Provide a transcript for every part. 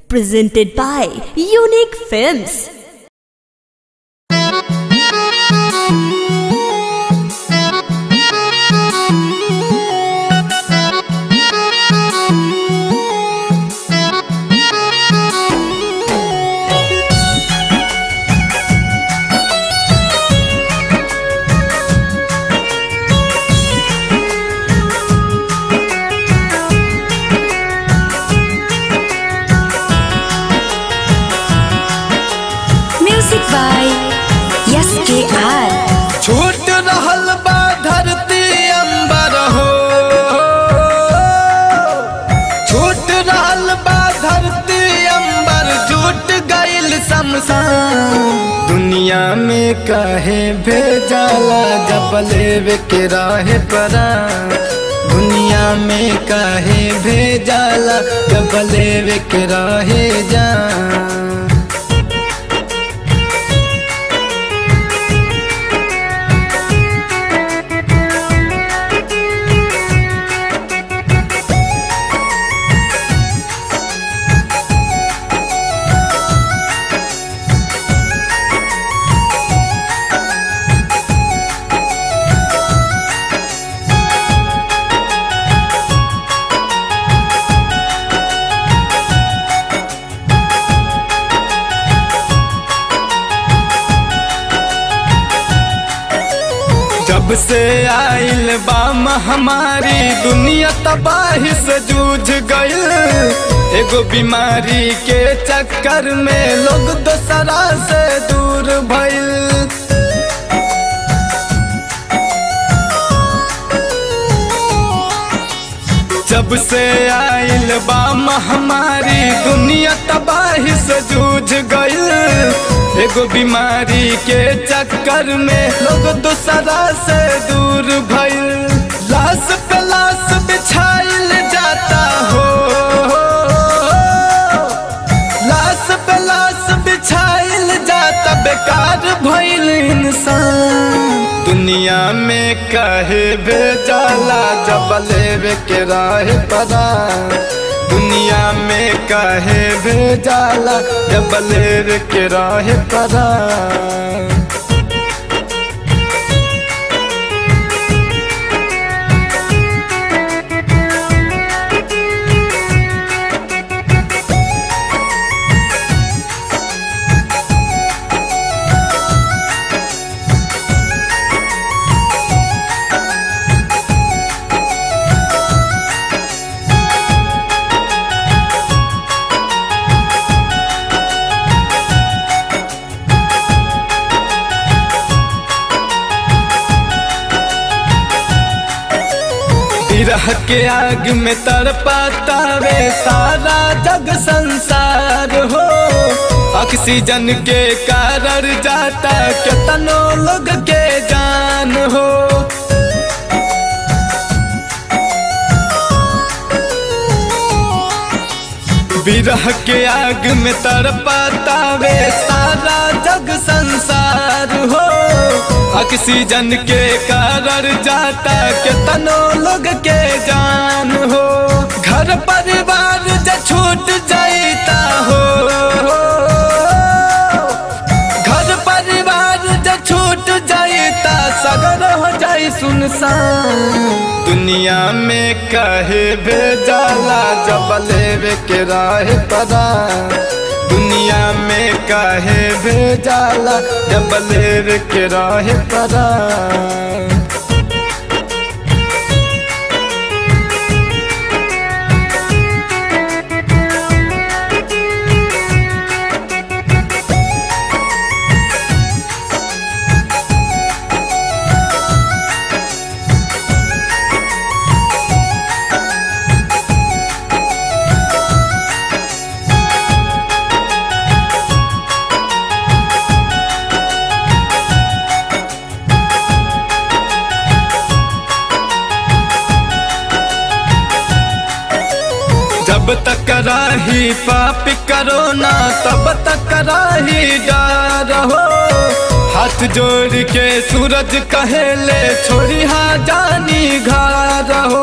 presented by Unique Films. Music by S K R छूट रहल बा धरती अंबर हो छूट रहल बा धरती अंबर जुट गइल शमशान दुनिया में कहे भेजाला जब लेवे के राहे परा दुनिया में कहे भेजाला जब लेवे के राहे जा जब से आइल बा महामारी दुनिया तबाही से जूझ गइल एगो बीमारी के चक्कर में लोग दोसरा से दूर भइल जब से आइल बा महामारी दुनिया तबाही से जूझ गइल एगो बीमारी के चक्कर में लोग दूसरा से दूर भइल लाश पे लाश बिछाइल जाता हो लाश पे लाश बिछाइल जाता बेकार भइल इंसान दुनिया में कहे भेजाला जब लेवे के राह परा दुनिया में कहे भेजाला जब लेवे के राह परा विरह के आग में तड़पाता वे सारा जग संसार हो ऑक्सीजन के कारण जाता कितनो लोग के जान हो विरह के आग में तड़पाता वे सारा जग संसार हो ऑक्सीजन के कारण जाता कितनो लोग के जान हो घर परिवार ज छूट जाता हो घर परिवार ज छूट जाता सगर हो जाई सुनसान दुनिया में कहे भेजाला जब लेवे के राह परा दुनिया में कहे भेजाला जब लेवे के राह परा जब तक राही पाप करो ना तब तक राही डर हो हाथ जोड़ के सूरज कहेले छोड़ी हा जानी घर हो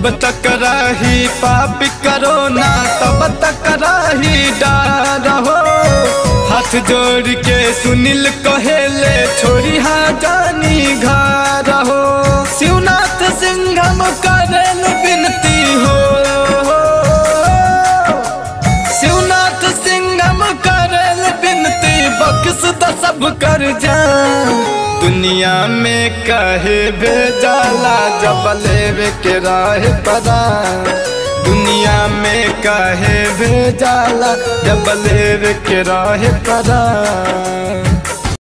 जब तक रही पाप करो ना तब तक रही डार हो हाथ जोड़ के सुनील कहेले छोड़ी हा जानी घर हो शिवनाथ सिंघम करेल बिनती हो शिवनाथ सिंघम करेल बिनती बख्श द सब कर जा दुनिया में कहे भेजाला जब लेवे के राह परा दुनिया में कहे भेजाला जब लेवे के राह परा